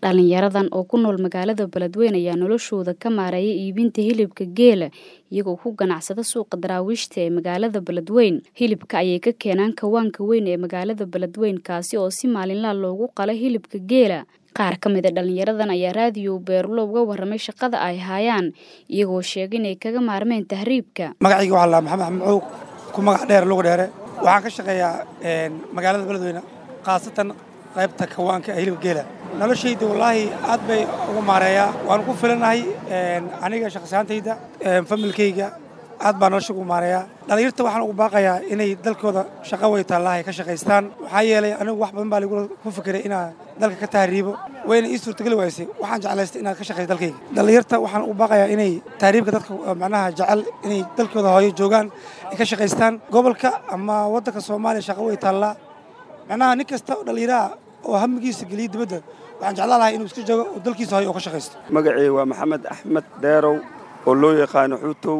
Dhalinyaradan oo ku nool magaalada Beledweyne ayaa noloshooda ka maareeya iibinta hilibka geela iyagoo ku ganacsada suuqa daraawiishta ee magaalada Beledweyne. Hilibka ayay ka keenaan kawaanka weyn ee magaalada Beledweyne kaasi oo si maalinle ah loogu qalo hilibka geela. Qaar ka mid a dhalinyaradan ayaa raadiyo Beerulo uga warramay shaqada ay hayaan iyagoo sheegay inay kaga maarmeen tahriibka. magacayga waxaa la maxamed axmed maxuug ku magac dheer lugu dheere waxaan ka shaqeeyaa magaalada beledweyne khaasatan qaybta kawaanka ee hilibka geela noloshayda wallaahi aad bay ugu maareeyaa waan ku filanahay aniga shaqsaantayda familkayga aad baa nolosha ugu maareeyaa dhalinyarta waxaan ugu baaqayaa inay dalkooda shaqo way taallahay ka shaqaystaan waxaa yeelay anigu wax badan baa lagu ku fikiray inaan dalka ka tahriibo wayna ii suurtageli waysay waxaan jeclaystay inaad ka shaqayso dalkayga dhalinyarta waxaan ugu baaqayaa inay tahriibka dadka macnaha jecel inay dalkooda hooyo joogaan ay ka shaqaystaan gobolka ama waddanka soomaaliya shaqo way taallaa macnaha nin kasta oo dhalinyaraha oo hamigiisa geliya dibadda waxaan jeclaan lahaa inuu iska joogo oo dalkiisa hooyo oo ka shaqaysto magacii waa maxamed axmed deerow oo loo yaqaano xuutow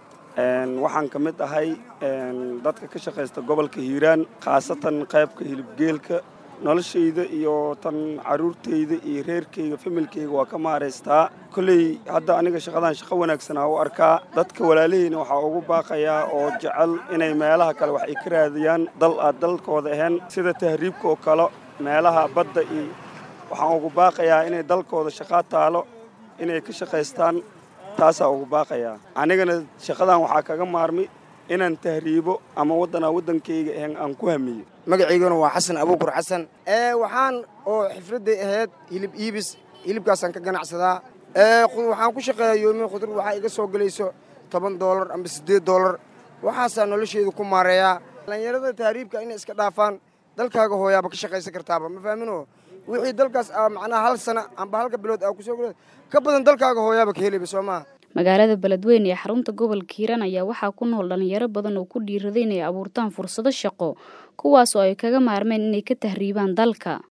waxaan ka mid ahay dadka ka shaqaysta gobolka hiiraan khaasatan qaybka hilibgeelka noloshayda iyo tan carruurtayda iyo reerkayga familkayga waa ka maaraystaa kolley hadda aniga shaqadan shaqo wanaagsanaa u arkaa dadka walaalahayna waxaa ugu baaqayaa oo jecel inay meelaha kale wax ay ka raadiyaan dal aad dalkooda ahayn sida tahriibka oo kale meelaha badda iyo waxaan ugu baaqayaa inay dalkooda shaqaa taalo inay ka shaqaystaan taasaa ugu baaqayaa anigana shaqadan waxaa kaga maarmi inaan tahriibo ama waddanaa waddankayga ahayn aan ku hamiyo magacayguna waa xasan abuukur xasan ee waxaan oo xifradday ahayd hilib iibis hilibkaasaan ka ganacsadaa ee waxaan ku shaqeeyaa yoomin khudur waxaa iga soo gelayso toban doolar amba siddeed doolar waxaasaa nolosheedu ku maareeyaa dhallinyarada tahriibka inay iska dhaafaan dalkaaga hooyaaba ka shaqaysan kartaaba ma fahmino wixii dalkaas macnaha hal sana amba halka bilood aa kusoo gel ka badan dalkaaga hooyaaba ka helayba soo maha magaalada beledweyne ee xarunta gobolka hiiraan ayaa waxaa ku nool dhalinyaro badan oo ku dhiiraday inay abuurtaan fursado shaqo kuwaas oo ay kaga maarmeen inay ka tahriibaan dalka